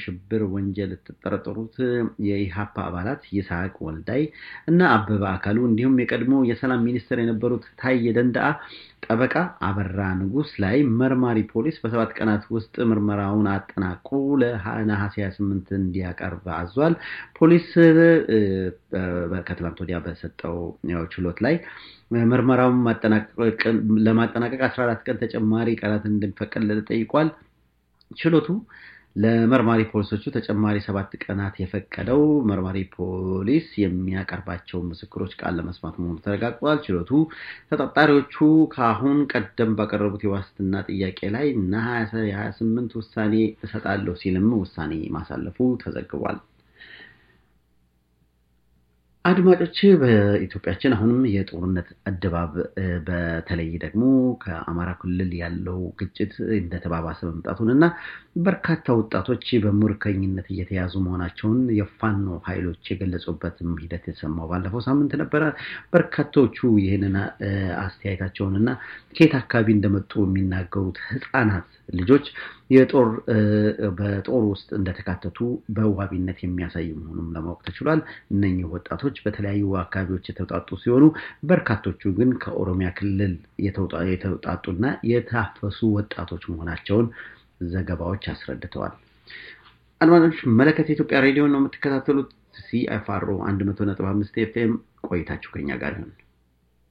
ሽብር ወንጀል የተጠረጠሩት የኢሃፓ አባላት ይስሐቅ ወልዳይ እና አበበ አካሉ እንዲሁም የቀድሞ የሰላም ሚኒስትር የነበሩት ታዬ ደንደአ ጠበቃ አበራ ንጉስ ላይ መርማሪ ፖሊስ በሰባት ቀናት ውስጥ ምርመራውን አጠናቆ ለነሐሴ 28 እንዲያቀርብ አዟል። ፖሊስ ከትላንት ወዲያ በሰጠው ችሎት ላይ ምርመራውን ለማጠናቀቅ 14 ቀን ተጨማሪ ቀናት እንደሚፈቀድለት ጠይቋል። ችሎቱ ለመርማሪ ፖሊሶቹ ተጨማሪ ሰባት ቀናት የፈቀደው መርማሪ ፖሊስ የሚያቀርባቸው ምስክሮች ቃል ለመስማት መሆኑ ተረጋግጧል። ችሎቱ ተጠርጣሪዎቹ ከአሁን ቀደም ባቀረቡት የዋስትና ጥያቄ ላይ ነሐሴ 28 ውሳኔ እሰጣለሁ ሲልም ውሳኔ ማሳለፉ ተዘግቧል። አድማጮች በኢትዮጵያችን አሁንም የጦርነት ድባብ በተለይ ደግሞ ከአማራ ክልል ያለው ግጭት እንደተባባሰ መምጣቱን እና በርካታ ወጣቶች በምርኮኝነት እየተያዙ መሆናቸውን የፋኖ ኃይሎች የገለጹበትም ሂደት የተሰማው ባለፈው ሳምንት ነበረ። በርካቶቹ ይህንን አስተያየታቸውን እና ከየት አካባቢ እንደመጡ የሚናገሩት ህፃናት ልጆች የጦር በጦር ውስጥ እንደተካተቱ በዋቢነት የሚያሳይ መሆኑን ለማወቅ ተችሏል። እነኚህ ወጣቶች በተለያዩ አካባቢዎች የተውጣጡ ሲሆኑ በርካቶቹ ግን ከኦሮሚያ ክልል የተውጣጡና የታፈሱ ወጣቶች መሆናቸውን ዘገባዎች አስረድተዋል። አድማጮች መለከት የኢትዮጵያ ሬዲዮ ነው የምትከታተሉት። ሲኤፍአርኦ 100.5 ኤፍኤም ቆይታችሁ ከኛ ጋር ይሁን።